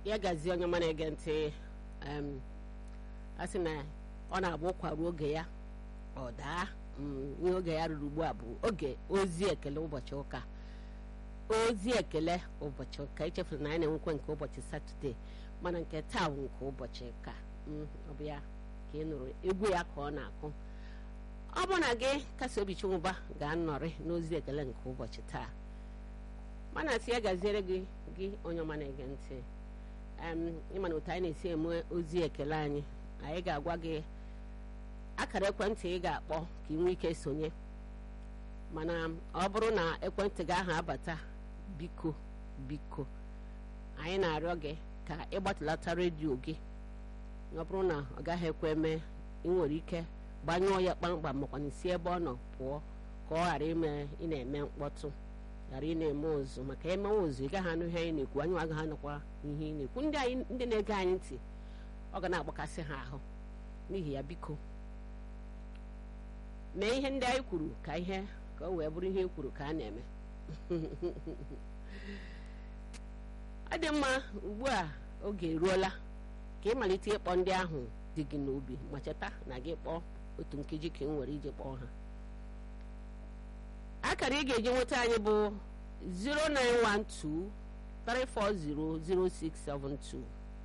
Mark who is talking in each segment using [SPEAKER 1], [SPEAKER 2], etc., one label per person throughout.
[SPEAKER 1] ya gazie onye ọma na-ege ntị em, a sị na ọ na-abụ kwaruo oge ya ọ daa mm, ihe oge ya ruru ugbu a bụ oge ozi ekele ụbọchị ụka ozi ekele ụbọchị ụka echefuru na anyị na-enwekwa nke ụbọchị satọde mana nke taa bụ nke ụbọchị ụka Mm, ọ bụ ya ka ị nụrụ egwu ya ka ọ na-akụ ọ bụ na gị kasị obi chinwụba ga-anọrị n'ozi ekele nke ụbọchị taa mana si ya gaziere gị gị onye ọma na-ege ntị em, ịma na otu anyị na-esi eme ozi ekele anyị anyị ga-agwa gị akara ekwentị ị ga-akpọ ka ị nwee ike sonye mana ọ bụrụ na ekwentị gị ahụ abata biko biko anyị na-arịọ gị ka ị gbatụlata redio gị ọ bụrụ na ọ gaghị ekwe mee ị nwere ike gbanyụọ ya kpamkpam makwa na isi ebe ọ nọ pụọ ka ọ ghara ime ị na-eme mkpọtụ ghara ị na-eme ụzụ maka emewe ụzụ ị gaghị anụ ihe anyị na-ekwu anyị agaghị anụkwa ihe ị na-ekwu ndị anyị ndị na-ege anyị ntị ọ ga na-agbakasị ha ahụ n'ihi ya biko mee ihe ndị anyị kwuru ka ihe ka o wee bụrụ ihe e kwuru ka a na-eme ọ dị mma ugbu a oge eruola ka ị malite ịkpọ ndị ahụ dị gị n'obi ma cheta na gị kpọọ otu nkeji ka ị nwere iji kpọọ ha akara ị ga-eji nweta anyị bụ 09123400672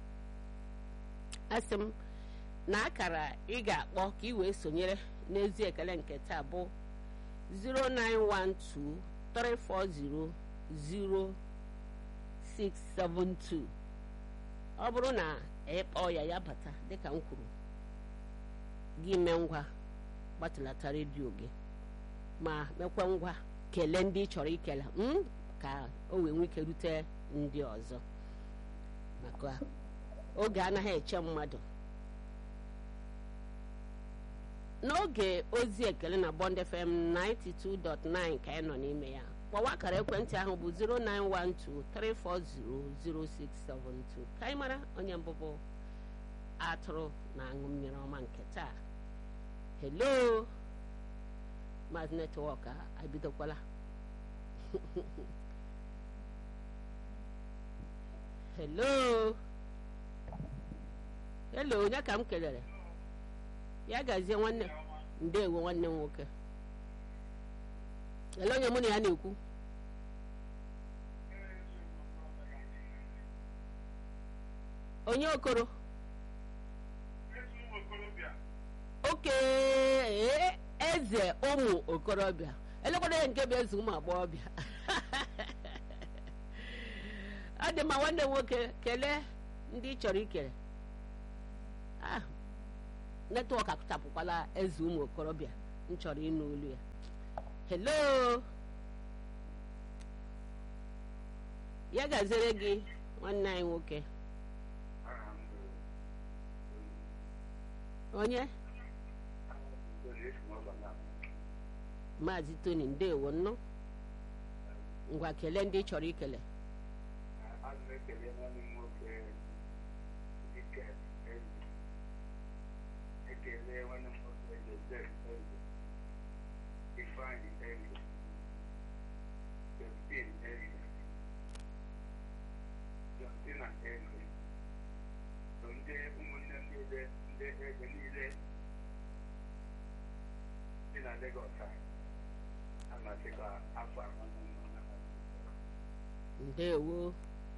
[SPEAKER 1] asị m na akara ị ga-akpọ ka ị wee sonyere n'ezi ekele nke taa bụ 09123400672 ọ bụrụ na ịkpọọ ya ya bata dịka m kwuru gị mee ngwa gbatụlata redio gị ma mekwa ngwa kelee ndị ị chọrọ ikele mm, ka o wee nwee ike rute ndị ọzọ maka oge anaghị eche mmadụ n'oge ozi ekele na Bond FM 92.9 ka anyị nọ n'ime ya kpọwa akara ekwentị ahụ bụ 09123400672 ka anyị mara onye mbụ bụ atụrụ na-aṅụ mmiri ọma nke taa hello maazị netwọk a ebidokwala hello hello onye ka m kelere ya gazie nwanne ndeewo nwanne m nwoke ele onye mụ na ya na-ekwu onye okoro oke ee, eze ụmụ okorobịa elekwana ya nke bụ eze ụmụ agbọghọbịa ọ dị mma nwanne m nwoke kelee ndị ị chọrọ ikele ah netwọk akụchapụkwala eze ụmụ okorobịa m chọrọ ịnụ olu ya hello ya gaziere gị nwanne anyị nwoke onye maazị tony ndewo nnụ ngwa kelee ndị ị chọrọ ikele
[SPEAKER 2] ekele nwanne m nwoke Joseph Eze Ifeanyị Eze Justin Eze Justina Eze so ndị ụmụnne m niile ndị eze niile dị na Lagos a amasịkwa afọ a nwanne m nwoke
[SPEAKER 1] ndewo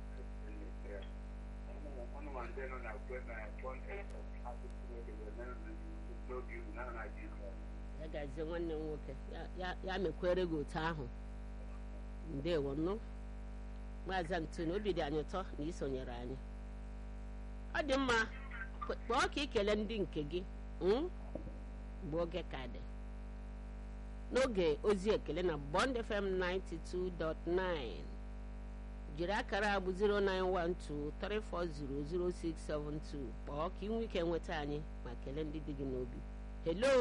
[SPEAKER 2] ọnụ ma ndị nọ na kwe na Bond FM asụsụ Chineke wee n'oge ugwu na Naịjirịa
[SPEAKER 1] ya gazie nwanne m nwoke ya- ya- ya mekwere gị otu ahụ ndewo nnụ maazị antoni obi dị anyị ụtọ na isonyere anyị ọ dị mma kp- kpọọ ka ikele ndị nke gị mm? mgbe oge ka dị n'oge ozi ekele na Bond FM 92.9 jiri akara abụ 09123400672 kpọọ ka ị nwee ike nweta anyị ma kelee ndị dị gị n'obi hello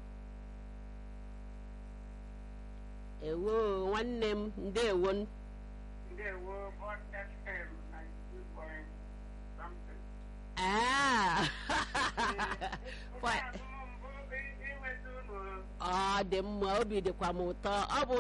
[SPEAKER 1] ewo nwanne m ndewo n-
[SPEAKER 2] Ndewo Bond FM 92 point something.
[SPEAKER 1] Ah! Fa-
[SPEAKER 2] inweta unu
[SPEAKER 1] ọ dị mma obi dịkwa m ụtọ ọ bụ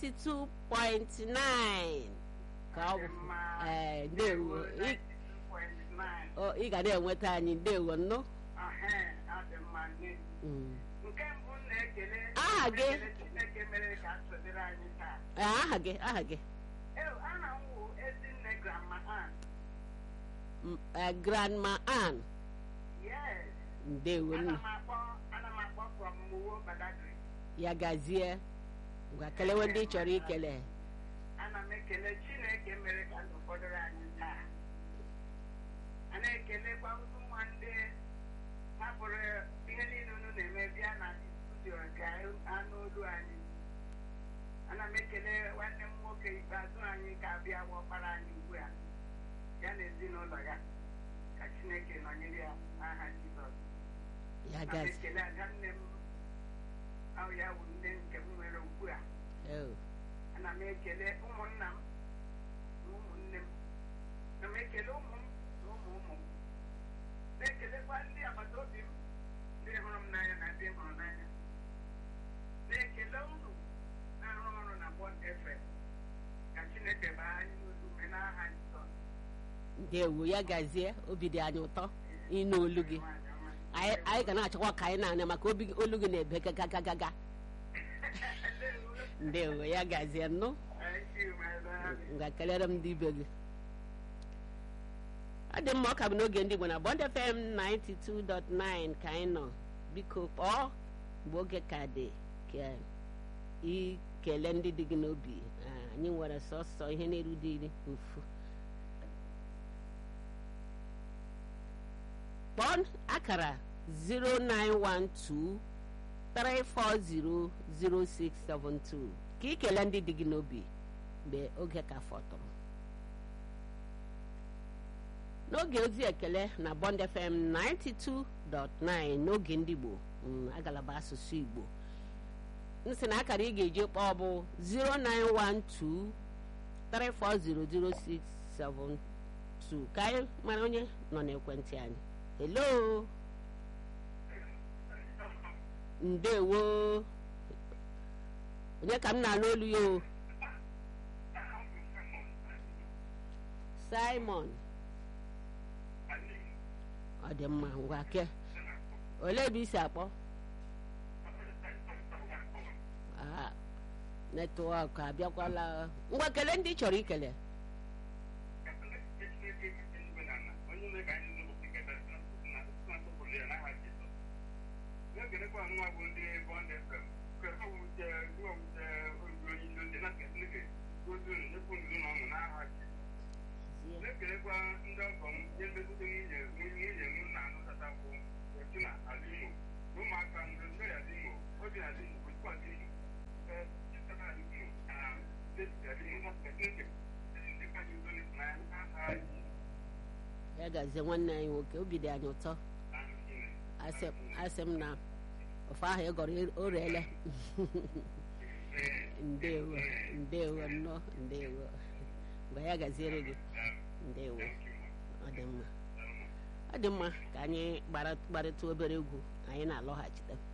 [SPEAKER 1] 92.9 ka ọ bụ ee ndewo Ị-
[SPEAKER 2] 9
[SPEAKER 1] ọ ị ga na-enweta anyị ndewo nnụ
[SPEAKER 2] ahe adị mma nne
[SPEAKER 1] Mm.
[SPEAKER 2] nke mbụ m na-ekele
[SPEAKER 1] Aha gị?
[SPEAKER 2] ekele Chineke mere ka sodere anyị taa
[SPEAKER 1] Ee, aha gị aha gị
[SPEAKER 2] Ew, aha m wụ ezinne grandma Ann
[SPEAKER 1] M- eh, grandma Ann
[SPEAKER 2] yes
[SPEAKER 1] ndewo
[SPEAKER 2] ana
[SPEAKER 1] nnu
[SPEAKER 2] m akpọ ana m akpọ from Muwo Badagry
[SPEAKER 1] ya gazie ngwa kelewe ndị ị chọrọ ikele
[SPEAKER 2] ana m ekele Chineke mere ka ndụ fọdụrụ anyị taa a na-ekelekwa ụmụ ndị hapụrụ ihe niile unu na-eme bịa na studio ka anụ olu anyị ana m ekele nwanne m nwoke ikpeazụ anyị ka abịa ọkpara anyị ugbu a ya na ezinụlọ ya ka Chineke nọnyere ya n'aha Jizọs
[SPEAKER 1] ya
[SPEAKER 2] ana m
[SPEAKER 1] gazie
[SPEAKER 2] ekele ada nne m ahụ ya wụ nne nke m nwere ugbu a
[SPEAKER 1] Oh,
[SPEAKER 2] ana m ekele ụmụnna m na ụmụnne m ana m ekele ụmụ m na ụmụ ụmụ m na-ekelekwa ndị agbata obi m ndị hụrụ m n'anya na ndị m hụrụ n'anya na-ekele unu na-arụ ọrụ na Bond FM ka Chineke baa anyị n'olu mgbe n'aha Jizọs
[SPEAKER 1] ndewo ya gazie obi dị anyị ụtọ ịnụ olu gị anyị anyị ga na-achọkwa ka anyị na-anya maka obi gị- olu gị na-ebe gagagagaga ndewo ya gazie nnụ
[SPEAKER 2] Thank you, my darling.
[SPEAKER 1] ngwa kelere m ndị ibe gị ọ dị mma ọ ka bụ n'oge ndị Igbo na Bond FM 92.9 ka anyị nọ biko kpọọ mgbe oge ka dị ka ikele ndị dị gị n'obi Ah, anyị nwere sọsọ ihe na-eru dị iri ofu kpọọ akara 0912 3400672 ka ikele ndị dị gị n'obi mgbe oge ka fọtụrụ n'oge ozi ekele na Bond FM 92.9 n'oge ndị Igbo mm, agalaba asụsụ Igbo nsị na akara ị ga-eji kpọọ bụ 0912 3400672 ka anyị mara onye nọ n'ekwentị anyị hello ndewo onye ka m na-alụ olu ya o simon ọ dị mma ngwa ke olee ebe isi akpọ Ah, netwọk abịakwala ngwa kelee ndị ị chọrọ ikele
[SPEAKER 2] na-ekelekwa nwa bụ ndị Bond FM nke ha wute nwa wute ozi onye ndị ndị na-ekele ozi unu nyekwu ndụ na ọṅụ n'aha Jizọs na-ekelekwa ndị ọgọ m ihe nlekọta nwunye nwunye m na-anụtatakwu otu na ala Imo na ụmụaka m ndị ala Imo obi ala Imo bụ ala Imo ee chịtara ala Imo na steeti ala Imo na steeti ndị ka anyị zoli na aha Jizọs
[SPEAKER 1] ya gazie nwanne anyị nwoke obi dị anyị ụtọ asị asị m na ofe ahụ ị gọrọ o reele ndewo ndewo nnọọ ndewo mgbe ya gaziere gị ndewo ọ dị mma ọ dị mma ka anyị gbara- gbarịta obere egwu anyị na-alọghachite